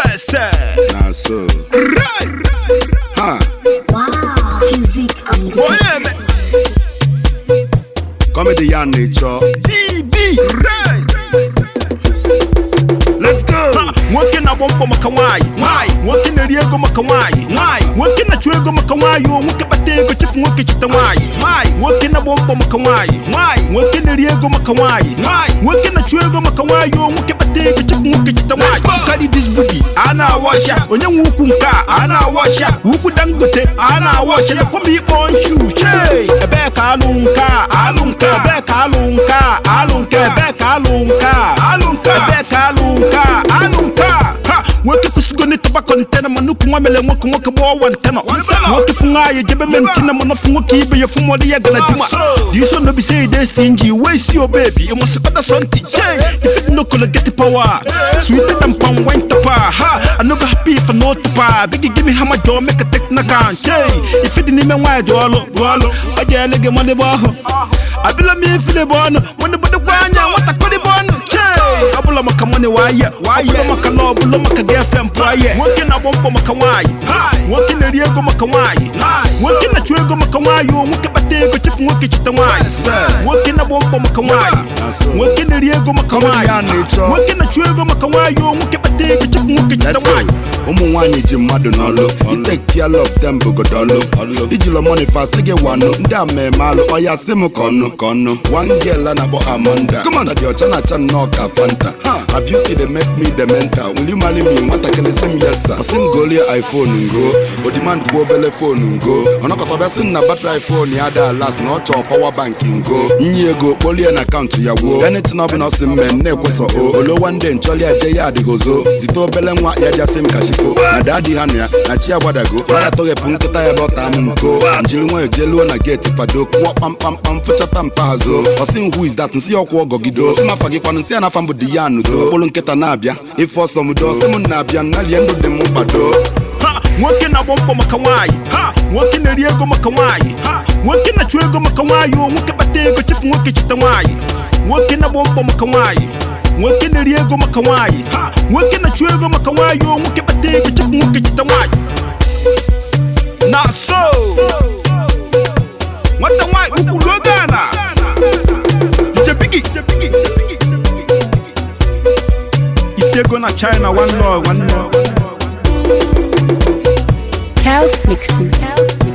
sir. na so Right. ha Wow, music and Oh yeah, man. comedy ya na-echọ DB. Right. let's go Ha, nwoke na-agba mbọ maka nwaanyị nwaanyị nwoke na-eri ego maka nwaanyị nwaanyị nwoke na-achụ ego maka nwaanyị o nwoke kpata ego chefu nwoke chita nwaanyị nwaanyị nwoke na-agba mbọ maka nwaanyị nwaanyị nwoke na-eri ego maka nwaanyị nwaanyị nwoke na-achụ ego maka nwaanyị o nwoke kpata ego chefu nwoke chita nwaanyị carry this booty a na-awọcha onye nwe ukwu nke a a na-awọcha ukwu dangote a na-awọcha na kwaba ikpọ nchu chee ebee ka alụ nke a alụ nke a ebee ka alụ nke a alụ nke a ebee ka alụ nke a alụ nke a ebee ka alụ nke a alụ nke a ha nwoke kwụsịgo n'ịtọba kọntena ma nnukwu nwa mere nwoke nwoke gbaa wantena nwoke fụ nwaanyị jebe mentina mana fụ nwoke ibe ya fụ mọdụ ya gara dima dị so no be say dey stingy wey see your baby you must order something jay if it no color get the power sweeter than palm wine tapa ha i no go happy if i no tapa biggie give me hammer jaw make a technical jay if it n'ime nwaanyị dị ọlụ dị ọlụ ọ ji ele gị mmadụ bụ ọhụ abịla m ifile bụ ọnụ nwanne bodokwa anya nwatakịrị bụ ọnụ jay ọ bụla maka money waye ọ bụla maka lọ ọ bụla maka girlfriend pụọ ye nwoke na-agba mbọ maka nwaanyị nwoke na-eri ego maka nwaanyị nwoke na-achụ ego maka nwaanyị o nwoke kpata ego chefu nwoke chita nwaanyị nwoke na-agba mbọ maka nwaanyị nwoke na-eri ego maka Comedy ya nwaanyị na-echọ. nwoke na-achụ ego maka nwaanyị o nwoke kpata ego chefu nwoke chita Let's go. nwaanyị ụmụ nwaanyị ji mmadụ n'ọlụ iteki of them bụgodo ọlụ ijilo money fasị gị wanụ ndị a mmemme alụ ọya sị m ka ọnụ ka ọnụ one girl a na-akpọ Amanda kọmanda dị ọcha na-acha nnọọ ka fanta her beauty dey make me the mental will you marry me nwatakịrị sị m yes sir ọsị m golie iphone ngo odimand kwuo obele fonu ngo ọnọkọta ọbịa sị m na batrị iphone ya da las na ọ chọọ pawa bank ngo nyi ego kpolie na akaụntụ ya gwuo anything ọbụla ọ sị m mee na-ekwesọ o olowa ndị nchọli ya je ya adịghị ozo zite obele nwa ya jasị m ka chifo na daadị ha nụ ya na chi agbadago ya tọghepụ nkịta ya bọta m nko njiri nwayọ jeluo na geeti fado kụọ kpamkpamkpam fụchata mpa ha zoo ọsị m who is that nsị ya ọkwụ ọgọgido ọsị m afa gị kwanụ nsị ya nafa m bụ di ya nudo okpụrụ nkịta na-abịa ife ọsọ m do ọsị m na-abịa nnalie ndụ dị m mkpado Ha! nwoke na-agba mbọ maka nwaanyị Ha! nwoke na-eri ego maka nwaanyị Ha! nwoke na-achụ ego maka nwaanyị o nwoke kpata ego chefu nwoke chita nwaanyị nwoke na-agba mbọ maka nwaanyị nwoke na-eri ego maka nwaanyị Ha! nwoke na-achụ ego maka nwaanyị o nwoke kpata ego chefu nwoke chita nwaanyị na so nwata nwaanyị ukwuru oge a na DJ Biggie isi ego na China one love one love House mixing. House